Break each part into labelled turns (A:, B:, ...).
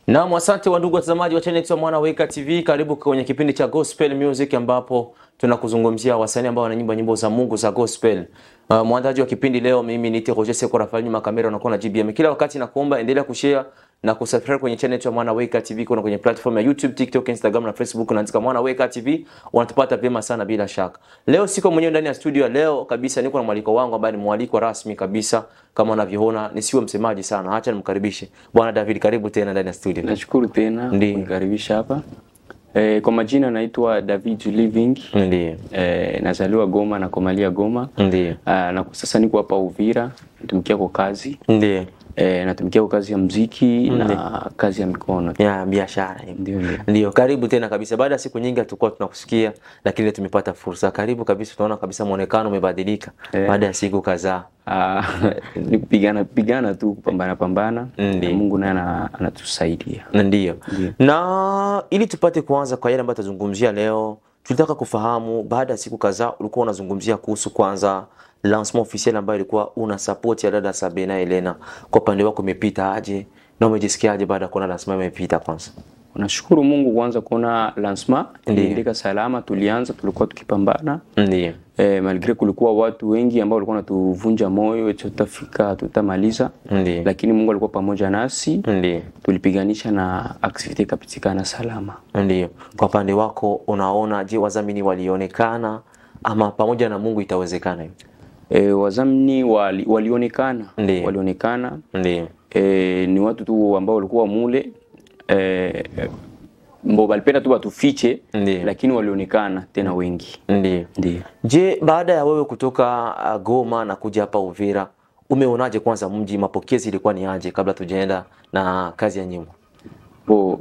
A: Naam, asante wa ndugu watazamaji wa channel ya Mwana Weka TV, karibu kwenye kipindi cha Gospel Music ambapo tunakuzungumzia wasanii ambao wanaimba nyimbo za Mungu za gospel. Uh, mwandaji wa kipindi leo mimi ni Roger Seko Rafael, nyuma kamera unakuwa na GBM. Kila wakati nakuomba endelea kushare na kusubscribe kwenye channel ya Mwana Weka TV, kuna kwenye platform ya YouTube, TikTok, Instagram na Facebook unaandika Mwana Weka TV, unatupata vyema sana bila shaka. Leo siko mwenyewe ndani ya studio, leo kabisa niko na mwaliko wangu ambaye ni mwaliko rasmi kabisa kama unavyoona, nisiwe msemaji sana, acha nimkaribishe Bwana David, karibu tena ndani ya studio.
B: Nashukuru tena
A: Ndiyo.
B: kunikaribisha hapa. E, kwa majina naitwa David Living.
A: Ndiyo.
B: E, nazaliwa Goma na komalia Goma.
A: Ndiyo.
B: Ah, na kwa sasa niko hapa Uvira, natumikia kwa kazi.
A: Ndiyo.
B: E, natumikia kwa kazi ya mziki na kazi ya mikono.
A: Ya biashara hiyo.
B: Ndio ndio.
A: Ndio, karibu tena kabisa. Baada ya siku nyingi hatukuwa tunakusikia, lakini leo tumepata fursa. Karibu kabisa, tunaona kabisa muonekano umebadilika
B: Eh.
A: baada ya siku kadhaa.
B: Ah, ni kupigana pigana tu kupambana pambana.
A: Ndiyo.
B: Na Mungu naye ana- anatusaidia.
A: Ndio.
B: Ndio.
A: Na ili tupate kuanza kwa yale ambayo tutazungumzia leo, tulitaka kufahamu baada ya siku kadhaa ulikuwa unazungumzia kuhusu kwanza lancement officiel ambayo ilikuwa una support ya dada Sabina Elena. Kwa upande wako imepita aje na umejisikiaje baada ya kuona lancement imepita kwanza?
B: Nashukuru Mungu kwanza kuona lancement
A: Ndiyo.
B: iliendeka salama. Tulianza tulikuwa tukipambana
A: Ndio.
B: Eh, malgre kulikuwa watu wengi ambao walikuwa wanatuvunja moyo eti tutafika tutamaliza,
A: Ndio.
B: lakini Mungu alikuwa pamoja nasi,
A: Ndio.
B: tulipiganisha na activity ikapitikana salama.
A: Ndio. Kwa upande wako unaona, je, wadhamini walionekana ama pamoja na Mungu itawezekana hiyo?
B: Eh, wazamini wali, walionekana
A: Ndiyo.
B: walionekana
A: Ndio.
B: eh, ni watu tu ambao walikuwa mule eh, mbo walipenda tu watufiche,
A: Ndiyo.
B: lakini walionekana tena wengi.
A: Ndio.
B: Ndio.
A: Je, baada ya wewe kutoka uh, Goma na kuja hapa Uvira, umeonaje kwanza mji, mapokezi ilikuwa ni aje kabla tujaenda na kazi ya nyimbo?
B: Bo,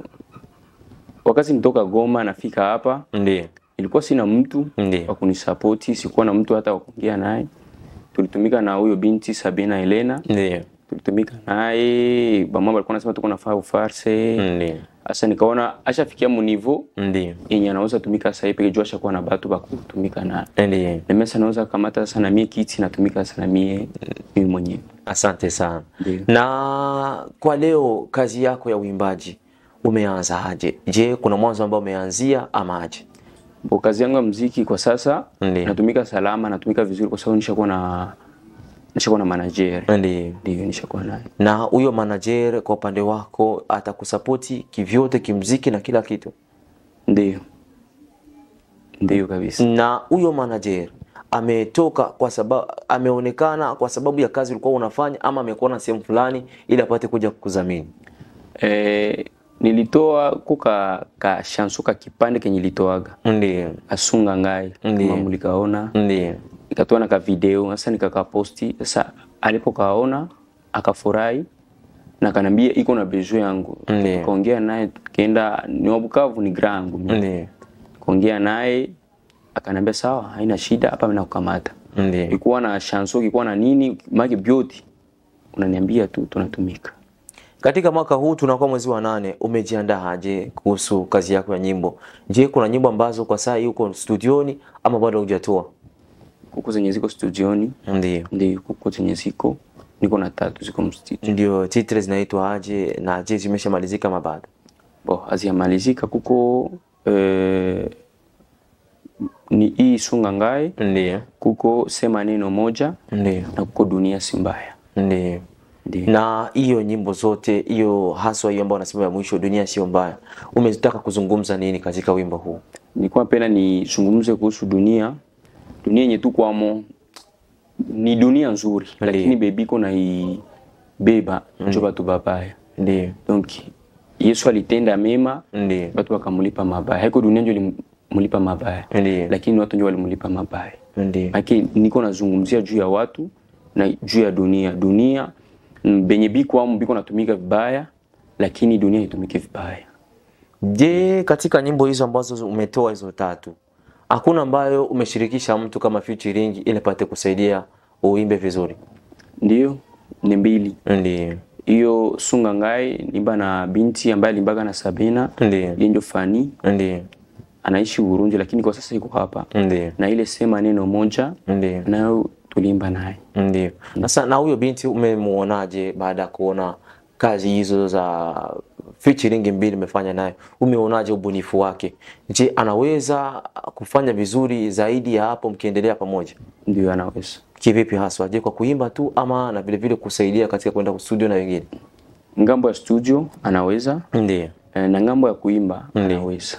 B: wakati nitoka Goma nafika hapa
A: Ndio.
B: ilikuwa sina mtu
A: Ndiyo.
B: wa kunisapoti, sikuwa na mtu hata wa kuongea naye. Tulitumika na huyo binti Sabina Elena,
A: Ndio.
B: tulitumika naye bamama walikuwa nasema tuko nafaa ufarse.
A: Ndio.
B: Sasa nikaona ashafikia mu niveau
A: Ndio.
B: yenye anaweza tumika sasa hivi, jua ashakuwa na batu ba kutumika naye.
A: Ndio.
B: Na mimi sasa naweza kamata sana mie kiti natumika sana mie mimi mwenyewe.
A: Asante sana.
B: Ndio.
A: Na kwa leo kazi yako ya uimbaji umeanza aje? Je, kuna mwanzo ambao umeanzia ama aje?
B: Bo, kazi yangu ya muziki kwa sasa
A: Ndiyo.
B: natumika salama, natumika vizuri kwa sababu nishakuwa na nishakuwa na manager.
A: Ndio.
B: Ndio nishakuwa naye.
A: Na huyo manager kwa upande wako atakusapoti kivyote, kimziki na kila kitu?
B: Ndio. Ndio kabisa.
A: na huyo manager ametoka kwa sababu ameonekana kwa sababu ya kazi ulikuwa unafanya ama amekuona sehemu fulani ili apate kuja kukudhamini
B: Eh, nilitoa kuka ka shanso ka kipande kenye nilitoaga
A: ndio
B: asunga ngai
A: Ndiyo.
B: kama mlikaona
A: ndio
B: nikatoa na ka video sasa nikakaposti sasa alipokaona akafurahi na kanambia iko na besoin yangu
A: Ndiyo.
B: kaongea naye tukaenda ni wa Bukavu ni grangu
A: ndio
B: kaongea naye akanambia sawa haina shida hapa mimi nakukamata
A: ndio
B: ikuwa na shanso ikuwa na nini maki beauty unaniambia tu tunatumika
A: katika mwaka huu tunakuwa mwezi wa nane umejiandaa aje kuhusu kazi yako ya nyimbo je kuna nyimbo ambazo kwa saa hii uko studioni ama bado hujatoa
B: kuko zenye ziko studioni
A: ndio
B: ndio kuko zenye ziko niko na tatu ziko mstudio
A: ndio titre zinaitwa aje na je zimeshamalizika ama bado
B: bo haziyamalizika kuko eh, ni hii sunga ngae
A: ndio
B: kuko sema neno moja
A: ndio
B: na kuko dunia si mbaya
A: ndio
B: ndio
A: na hiyo nyimbo zote hiyo haswa hiyo ambayo unasema ya mwisho dunia sio mbaya umetaka kuzungumza nini katika wimbo huu
B: nilikuwa pena nizungumze kuhusu dunia dunia yenye tukwamo ni dunia nzuri lakini bebiko naibeba njo batu babaya
A: ndio
B: donc yesu alitenda mema
A: ndio
B: batu wakamulipa mabaya haiko dunia njo limulipa mabaya
A: ndio
B: lakini watu njo walimulipa mabaya
A: ndio
B: Maki niko nazungumzia juu ya watu na juu ya dunia. Dunia mm, benye biko amu biko natumika vibaya, lakini dunia itumike vibaya.
A: je katika nyimbo hizo ambazo umetoa hizo tatu hakuna ambayo umeshirikisha mtu kama featuring ili pate kusaidia uimbe vizuri
B: Ndio ni mbili
A: ndio
B: hiyo sunga ngai nimba na binti ambaye alimbaga na Sabina
A: ndio
B: yenjo fani
A: ndio
B: anaishi Burundi, lakini kwa sasa iko hapa,
A: ndio
B: na ile sema neno moja
A: ndio
B: nayo tuliimba naye.
A: ndio sasa na huyo binti umemuonaje baada ya kuona kazi hizo za featuring mbili umefanya naye, umeonaje ubunifu wake? Je, anaweza kufanya vizuri zaidi ya hapo mkiendelea pamoja?
B: Ndio anaweza.
A: Kivipi haswa? Je, kwa kuimba tu ama na vile vile kusaidia katika kwenda studio na wengine?
B: Ngambo ya studio anaweza
A: Ndio.
B: eh, na ngambo ya kuimba anaweza.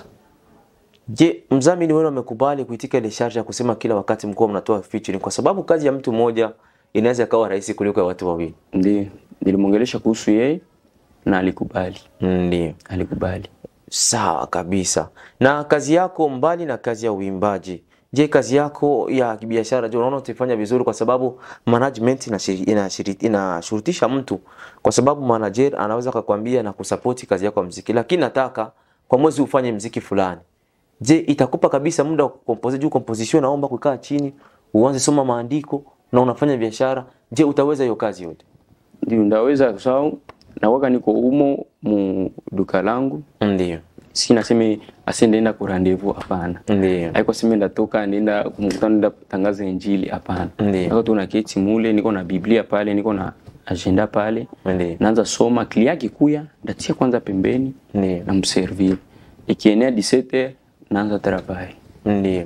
A: Je, mdhamini wenu amekubali kuitika ile sharti ya kusema kila wakati mkuwa mnatoa featuring, kwa sababu kazi ya mtu mmoja inaweza ikawa rahisi kuliko ya watu wawili?
B: Ndio. Nilimwongelesha kuhusu yeye na alikubali.
A: Ndio.
B: Alikubali.
A: Sawa kabisa. Na kazi yako mbali na kazi ya uimbaji, je, kazi yako ya kibiashara, je, unaona utaifanya vizuri? Kwa sababu management inashiri- inashiri- inashurutisha mtu, kwa sababu manager anaweza akakwambia na kusapoti kazi yako ya mziki, lakini nataka kwa mwezi ufanye mziki fulani. Je, itakupa kabisa muda wa kukompose juu composition, naomba kukaa chini uanze soma maandiko na unafanya biashara. Je, utaweza hiyo kazi yote?
B: Ndio ndaweza kwa sababu nawaka niko umo mu duka langu.
A: Ndio,
B: Si naseme ase ndaenda ku rendezvous hapana.
A: ndio,
B: Haiko sema ndatoka nenda kumkutano nenda kutangaza injili hapana.
A: Ndiyo.
B: Niko tu na keti mule, niko na Biblia pale, niko na agenda pale.
A: Ndiyo.
B: Naanza soma, klia kikuya, ndatia kwanza pembeni
A: Ndiyo.
B: na mservir. Ikienea 17 naanza travail.
A: ndio.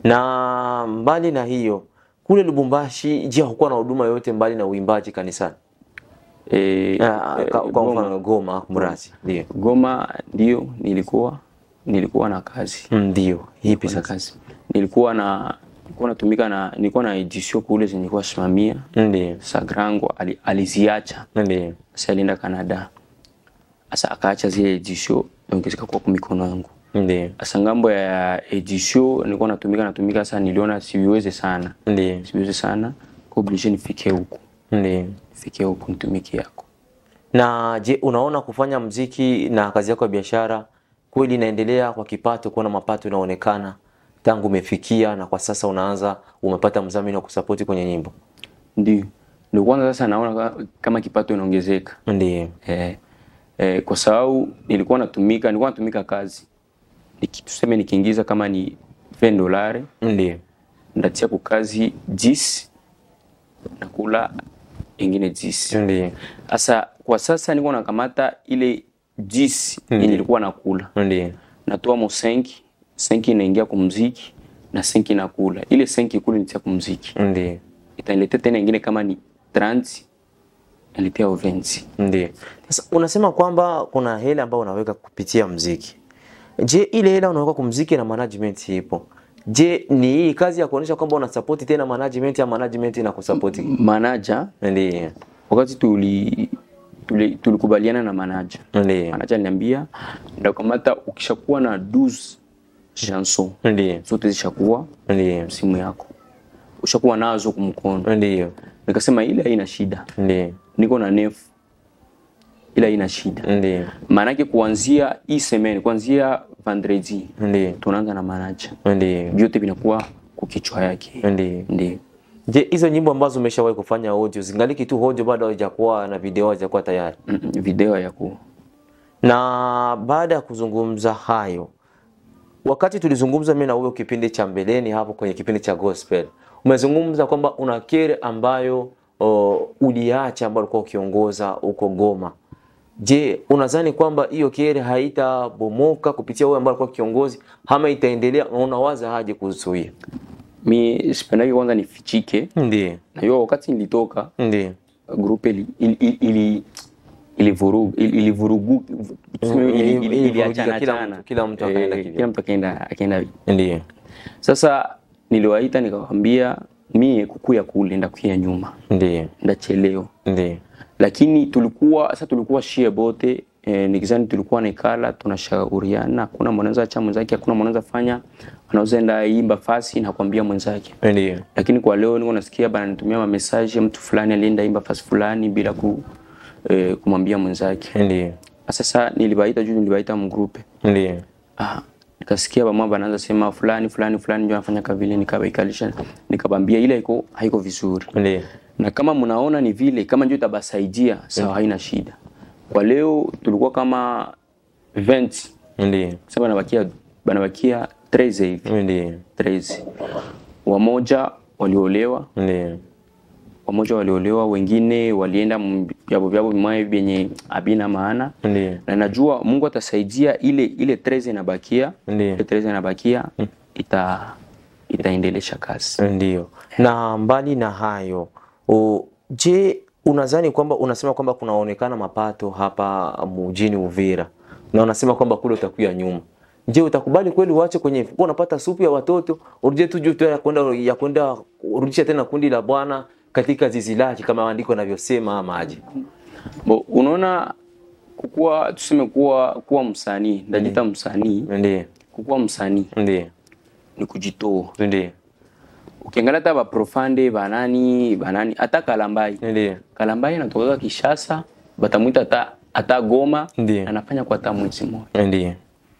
A: Na mbali na hiyo, kule Lubumbashi, je, hakukuwa na huduma yoyote mbali na uimbaji kanisani?
B: Eh,
A: Ah,
B: eh,
A: ka- Kwa
B: Goma.
A: mfano Goma, Mrazi. Ndio,
B: Goma ndio nilikuwa nilikuwa na kazi.
A: ndio. Hipi
B: Nilikuwa na
A: sasa?
B: kazi. Nilikuwa na nilikuwa natumika na nilikuwa na edition kule zenye nilikuwa simamia.
A: Ndio,
B: Sagrango ali, aliziacha.
A: ndio,
B: Sasa alienda Canada. Sasa akaacha zile edition donc zikakuwa kwa mikono yangu.
A: ndio,
B: Sasa ngambo ya edition nilikuwa natumika natumika sasa niliona siweze sana.
A: ndio,
B: Siweze sana. Kwa obligé nifike huku.
A: ndio.
B: Nifike huku nitumike yako.
A: Na je, unaona kufanya mziki na kazi yako ya biashara kweli inaendelea kwa kipato, kuona mapato inaonekana tangu umefikia na kwa sasa unaanza umepata mdhamini wa kusapoti kwenye nyimbo?
B: Ndio. Ndio kwanza sasa naona ka- kama kipato inaongezeka.
A: Ndio,
B: Eh, eh, kwa sababu nilikuwa natumika nilikuwa natumika kazi Niki- tuseme nikiingiza kama ni 20 dolari
A: ndio,
B: ndatia ku kazi 10 nakula ingine 10
A: ndio,
B: sasa kwa sasa niko nakamata ile 10 yenye nilikuwa nakula
A: ndio,
B: natoa mo 5 5 inaingia kwa muziki na 5 nakula ile 5 kule nitia kwa muziki
A: ndio,
B: itaniletea tena ingine kama ni 30 naletea 20
A: ndio. Sasa unasema kwamba kuna hela ambayo unaweka kupitia mziki. Je, ile hela unaweka kwa mziki na management ipo? Je, ni hii kazi ya kuonyesha kwamba unasapoti tena management ya management inakusapoti?
B: manager
A: Ndio,
B: wakati tuli tuli- tulikubaliana na manager
A: ndio,
B: manager aliniambia ndakamata ukishakuwa na 12 chanson
A: ndio,
B: zote zishakuwa
A: ndio,
B: simu yako ushakuwa nazo kumkono
A: ndio,
B: nikasema ile haina shida
A: ndio,
B: niko na nefu ile haina shida
A: ndio,
B: maanake kuanzia hii semene kuanzia vendredi
A: ndio,
B: tunaanza na manager
A: ndio,
B: vyote vinakuwa kwa kichwa yake
A: ndio.
B: ndio
A: Je, hizo nyimbo ambazo umeshawahi kufanya audio zingaliki tu audio bado haijakuwa na video haijakuwa tayari?
B: Mm, mm, video ya ku
A: Na baada ya kuzungumza hayo, wakati tulizungumza mimi na wewe kipindi cha mbeleni hapo kwenye kipindi cha gospel, umezungumza kwamba una kere ambayo o, uliacha ambayo ulikuwa ukiongoza huko Goma. Je, unadhani kwamba hiyo kere haitabomoka kupitia wewe ambaye alikuwa kiongozi ama itaendelea? na Unawaza haje kuzuia?
B: mi sipendaki kwanza nifichike
A: Ndiyo,
B: na hiyo wakati nilitoka
A: ndiyo,
B: grupe ili ili ili, ili ilivurugu ili- ilivurugu tuseme ili- ili-
A: ili-
B: iliachana
A: kila
B: achana.
A: mtu- kila mtu akaenda
B: Eh,
A: kivyake.
B: kila mtu akaenda akaenda
A: ndiyo,
B: sasa niliwaita nikawaambia mie kukuya kule ndakuya nyuma
A: ndiyo,
B: ndachelewa
A: ndiyo,
B: lakini tulikuwa sasa tulikuwa shie bote eh, nikizani tulikuwa naikala tunashauriana hakuna mwanaweza acha mwenzake hakuna mwanaweza fanya anaweza enda imba fasi na kuambia mwenzake
A: ndiyo,
B: lakini kwa leo niko nasikia bana nitumia ma message mtu fulani alienda imba fasi fulani bila ku, eh, kumwambia mwenzake
A: ndiyo,
B: sasa nilibaita juu nilibaita mgrupe
A: ndiyo,
B: ah, nikasikia bamwa banaanza sema fulani fulani fulani ndio anafanya kavile nikabaikalisha nikabambia ile haiko haiko vizuri
A: ndiyo,
B: na kama mnaona ni vile kama ndio itabasaidia sawa haina shida kwa leo tulikuwa kama 20
A: ndiyo,
B: sasa banabakia banabakia 13 hivi
A: ndiyo,
B: 13 wamoja waliolewa
A: ndiyo,
B: wamoja waliolewa, wengine walienda m- vyabo vyabo vimwaye vyenye abina maana
A: Ndiyo.
B: na najua Mungu atasaidia ile ile 13 inabakia
A: Ndiyo.
B: ile 13 inabakia ita itaendelesha kazi.
A: Ndio. Na mbali na hayo, o, je, unadhani kwamba unasema kwamba kunaonekana mapato hapa mjini Uvira na unasema kwamba kule utakuya nyuma. Je, utakubali kweli uache kwenye kwa unapata supu ya watoto urudie tu juu tu ya kwenda ya kwenda urudisha tena kundi la Bwana katika zizi lake kama maandiko yanavyosema ama aje?
B: Bo, unaona kukuwa tuseme kuwa kuwa msanii ndajita msanii
A: Ndiyo.
B: kukuwa msanii
A: Ndiyo.
B: ni kujitoa.
A: Ndiyo.
B: Ukiangalia hata baprofande banani banani hata Kalambai
A: Ndiyo.
B: Kalambai anatoka Kishasa batamwita hata hata Goma
A: Ndiyo.
B: anafanya kwa hata mwezi mmoja
A: Ndiyo.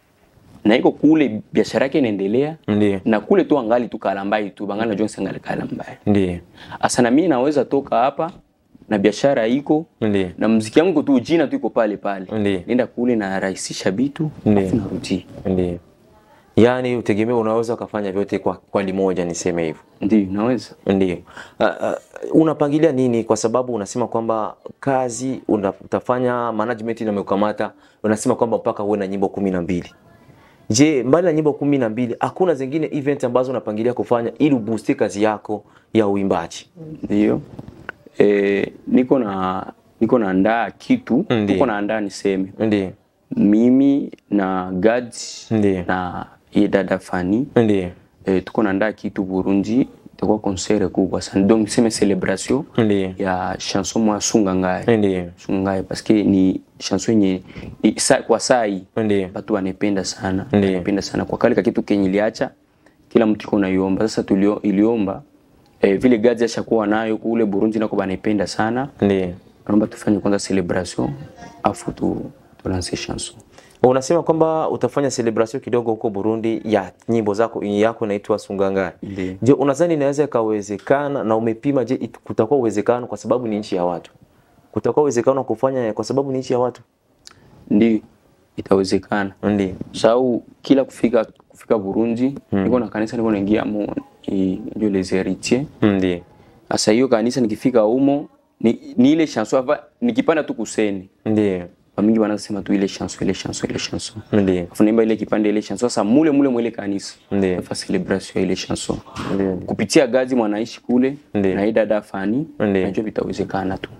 B: na iko kule biashara yake inaendelea
A: Ndiyo.
B: na kule tu angali tu Kalambai tu bangali najua ngali Kalambai.
A: Ndiyo.
B: Asa na mimi naweza toka hapa na biashara iko
A: Ndiyo.
B: na muziki wangu tu jina tu iko pale pale.
A: Ndiyo.
B: Nenda kule na rahisisha vitu
A: Ndiyo.
B: afu narudi.
A: Ndiyo. Yaani utegemea unaweza ukafanya vyote kwa, kwa limoja niseme hivyo.
B: Ndio naweza.
A: Ndio. Uh, uh, unapangilia nini? Kwa sababu unasema kwamba kazi una- utafanya management inamekamata, unasema kwamba mpaka uwe na nyimbo kumi na mbili. Je, mbali na nyimbo kumi na mbili hakuna zingine event ambazo unapangilia kufanya ili ubooste kazi yako ya uimbaji?
B: Ndio. Eh, niko na niko naandaa kitu,
A: Ndiyo.
B: niko naandaa niseme.
A: Ndio.
B: Mimi na Gad
A: Ndiyo.
B: na ye dada Fani
A: Ndio.
B: eh, tuko naandaa kitu Burundi, itakuwa concert kubwa sana. Donc niseme celebration
A: Ndio.
B: ya chanson mwa Sunga Ngai.
A: Ndio.
B: Sunga Ngai parce que ni chanson yenye i- sa- kwa saa hii
A: Ndio.
B: watu wanapenda sana
A: Ndiyo.
B: wanapenda sana kwa kale kitu kenye iliacha kila mtu iko naiomba sasa tulio iliomba eh, vile gazi ashakuwa nayo kule Burundi nako banapenda sana
A: Ndio.
B: naomba tufanye kwanza celebration afu tu tulance chanson
A: Unasema kwamba utafanya celebration kidogo huko Burundi ya nyimbo zako yako inaitwa Sungangai.
B: Ndiyo.
A: Je, unadhani inaweza ikawezekana na umepima je it- kutakuwa uwezekano kwa sababu ni nchi ya watu? Kutakuwa uwezekano wa kufanya kwa sababu ni nchi ya watu?
B: ndio itawezekana
A: Ndio.
B: sababu kila kufika kufika Burundi niko na kanisa niko naingia mo i- ndio les héritiers
A: Ndio.
B: sasa hiyo kanisa nikifika humo ni, ni ile chanson hapa nikipanda tu kuseni
A: Ndio.
B: Wamingi wanasema tu ile chanson ile chanson ile chanson
A: Ndio.
B: afu naimba ile kipande ile chanson sasa mule mule mwele kanisa
A: Ndiyo.
B: nafa celebration ya ile chanson
A: Ndio.
B: kupitia gazi mwanaishi kule
A: Ndiyo.
B: na hii dada Fani
A: Ndiyo.
B: najua vitawezekana tu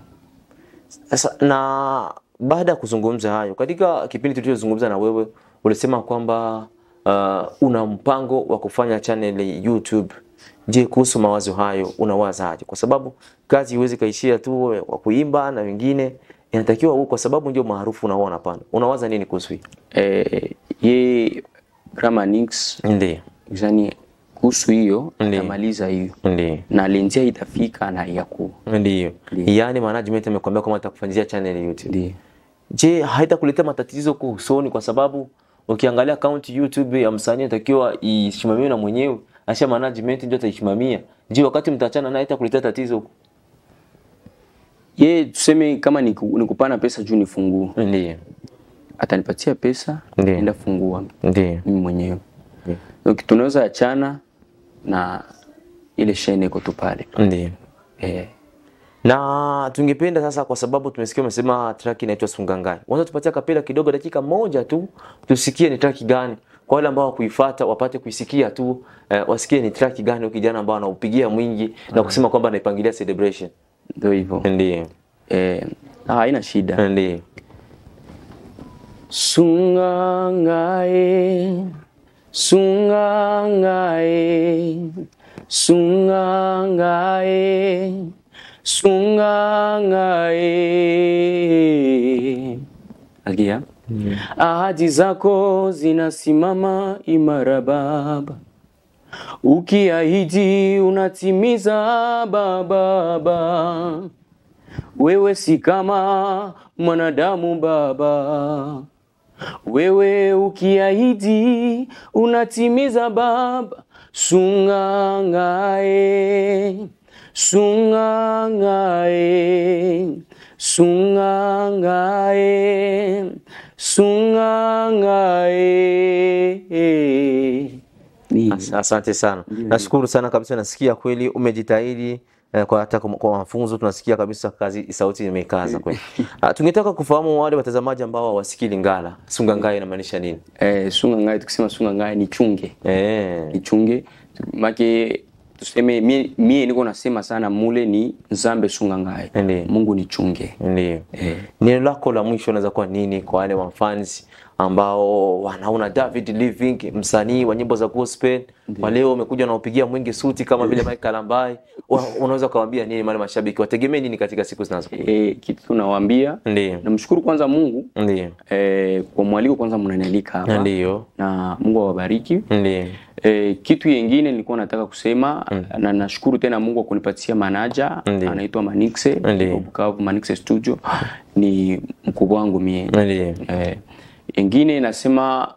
A: Sasa na baada ya kuzungumza hayo, katika kipindi tulichozungumza na wewe ulisema kwamba uh, una mpango wa kufanya channel YouTube. Je, kuhusu mawazo hayo unawazaje? Kwa sababu kazi iwezi kaishia tu wa kuimba na wengine inatakiwa huu, kwa sababu ndio maarufu unaona unapanda. Unawaza nini kuhusu hii?
B: eh, ye Grama Nix
A: Ndio.
B: yani kuhusu hiyo
A: Ndiyo.
B: atamaliza hiyo
A: Ndio.
B: na lenjia itafika na yaku
A: Ndio.
B: Ndiyo.
A: Yaani management amekwambia kwamba atakufanyia channel YouTube.
B: ndio
A: Je, haitakuletea matatizo huko usoni? Kwa sababu ukiangalia account YouTube ya msanii inatakiwa isimamiwe na mwenyewe, asha management ndio ataisimamia. Je, wakati mtaachana naye itakuletea tatizo huko?
B: ye tuseme kama niku- nikupana pesa juu nifungue
A: Ndio,
B: atanipatia pesa
A: Ndiyo.
B: enda fungua
A: ndio,
B: mimi mwenyewe
A: Ndiyo.
B: donc tunaweza achana na ile shene iko tu pale
A: ndio.
B: eh,
A: Na tungependa sasa, kwa sababu tumesikia umesema track inaitwa Sungangai, unaweza tupatia kapela kidogo, dakika moja tu, tusikie ni track gani, kwa wale ambao wakuifuata wapate kuisikia tu eh, wasikie ni track gani huyu kijana ambao anaupigia mwingi na kusema kwamba anaipangilia celebration.
B: ndio hivyo
A: Ndio,
B: eh, ah, haina shida
A: ndio,
B: sungangae sungangae sungangae sungangae agia ahadi zako zinasimama imara baba ukiahidi unatimiza baba wewe si kama mwanadamu baba wewe ukiahidi unatimiza baba sungangae sungangae sungangae sungangae Ni-
A: As- Asante sana, nashukuru sana kabisa. Nasikia kweli umejitahidi Eh, kwa hata kwa, kwa mafunzo tunasikia kabisa kazi sauti imekaza kweli. Ah, tungetaka kufahamu wale watazamaji ambao hawasikii Lingala. Sunga ngai inamaanisha nini?
B: Eh, sunga ngai tukisema sunga ngai ni chunge.
A: Eh.
B: Ni chunge. Make tuseme mie, mie niko nasema sana mule ni nzambe sunga ngai.
A: Ndiyo.
B: Mungu ni chunge.
A: Ndio.
B: Eh.
A: Neno lako la mwisho unaweza kuwa nini kwa wale wafans ambao wanaona David Living msanii wa nyimbo za gospel wa leo umekuja na upigia mwingi suti kama vile Mike Kalambai, Wa- unaweza kuwaambia nini wale mashabiki wategemee nini katika siku zinazokuja?
B: Eh, kitu tunawaambia
A: Ndio.
B: namshukuru kwanza Mungu
A: Ndio.
B: eh, kwa mwaliko kwanza mnanialika hapa
A: Ndio.
B: na Mungu awabariki.
A: Ndio.
B: E, kitu yengine nilikuwa nataka kusema na nashukuru tena Mungu kwa kunipatia manager
A: Ndiyo.
B: anaitwa Manixe
A: Ndiyo.
B: wa Bukavu Manixe Studio ni mkubwa wangu mie.
A: Ndio.
B: Eh, yengine nasema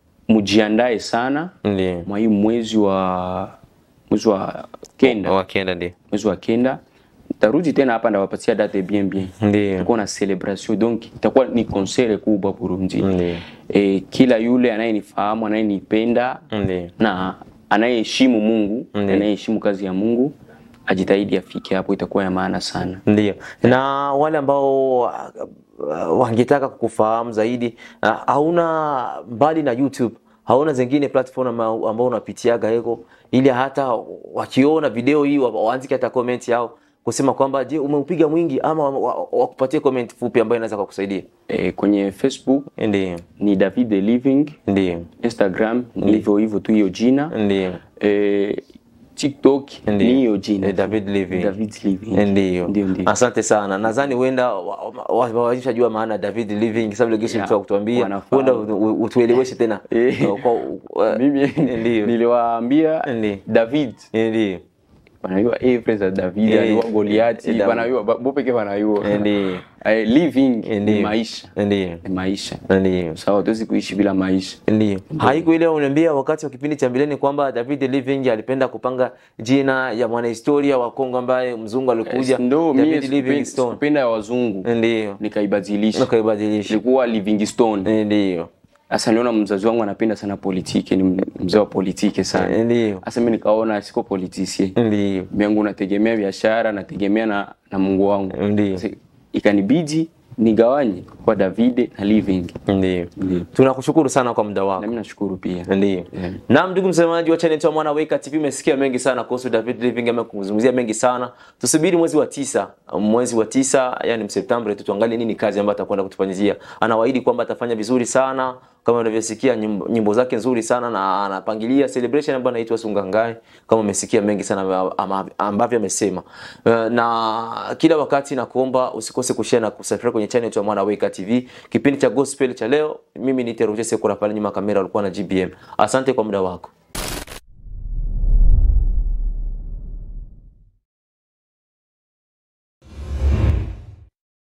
B: mjiandae sana
A: Ndio.
B: mwa hii mwezi wa mwezi wa kenda
A: Wakienda ndio.
B: mwezi wa kenda tarudi tena hapa ndawapatia date bien bien
A: Ndio.
B: itakuwa na celebration donc itakuwa ni concert kubwa Burundi
A: Ndio.
B: e, kila yule anayenifahamu anayenipenda
A: Ndio.
B: na anayeheshimu Mungu
A: Ndiyo.
B: anayeheshimu kazi ya Mungu ajitahidi afike hapo, itakuwa ya maana sana.
A: Ndio. Na wale ambao uh, uh, wangetaka kukufahamu zaidi uh, hauna mbali na YouTube hauna zingine platform ama- ambao unapitiaga heko ili hata wakiona video hii wa- waandike hata comment yao kusema kwamba je, umeupiga mwingi ama wa- wa- wakupatie comment fupi ambayo inaweza kukusaidia.
B: E, kwenye Facebook
A: Ndio.
B: ni David the Living,
A: Ndio.
B: Instagram ni hivyo hivyo tu hiyo jina
A: Ndio.
B: e, TikTok
A: Ndiyo.
B: ni hiyo jina
A: Eh, David Living.
B: David Living.
A: Ndio.
B: Ndio, ndio.
A: Asante sana. Nadhani huenda washajua maana ya David Living sababu ile
B: Yeah,
A: kitu kutuambia.
B: wanafahamu.
A: Huenda u- u- utueleweshe tena.
B: Eh.
A: Kwa uh,
B: Mimi
A: Ndiyo.
B: niliwaambia
A: Ndiyo.
B: David
A: ndio.
B: wanayua eh, friends za David
A: Eh,
B: aliwa Goliati
A: eh, David.
B: wanayua bo peke wanayua
A: Ndio.
B: Eh, living ni
A: Ndio.
B: maisha
A: Ndio.
B: ni maisha
A: Ndio.
B: sawa, tuwezi kuishi bila maisha.
A: Ndio. Haiko ile uniambia wakati wa kipindi cha mbeleni kwamba David Living alipenda kupanga jina ya mwanahistoria wa Kongo ambaye mzungu alikuja
B: Ndo mie
A: David
B: sikupe-
A: Livingstone.
B: sikupenda ya wazungu
A: Ndio.
B: nikaibadilisha,
A: Nakaibadilisha.
B: ilikuwa Livingstone.
A: Ndio.
B: Sasa niliona mzazi wangu anapenda sana politiki, ni mzee wa politiki sana.
A: Ndio.
B: Sasa mimi nikaona siko politisie
A: Ndio.
B: yangu nategemea biashara, nategemea na, na Mungu wangu.
A: Ndio.
B: Sasa Ikanibidi nigawanye kwa Davide na Living.
A: Ndio.
B: Ndio.
A: Tunakushukuru sana kwa muda wako.
B: Na mimi nashukuru pia.
A: Ndio.
B: Yeah.
A: Naam, ndugu msemaji wa channel ya Mwana Weka TV, umesikia mengi sana kuhusu David Living, amekuzungumzia mengi sana. Tusubiri mwezi wa tisa, mwezi wa tisa, yani Septemba tu tuangalie nini kazi ambayo atakwenda kutufanyizia. Anawaahidi kwamba atafanya vizuri sana kama unavyosikia nyimbo, nyimbo zake nzuri sana na anapangilia celebration ambayo inaitwa Sungangai kama umesikia mengi sana ama- ambavyo amesema. Eh, Na kila wakati nakuomba usikose kushare na kusubscribe kwenye channel ya Mwana Weka TV. Kipindi cha gospel cha leo, mimi ni Teroje Sekura pale nyuma ya kamera alikuwa na GBM. Asante kwa muda wako.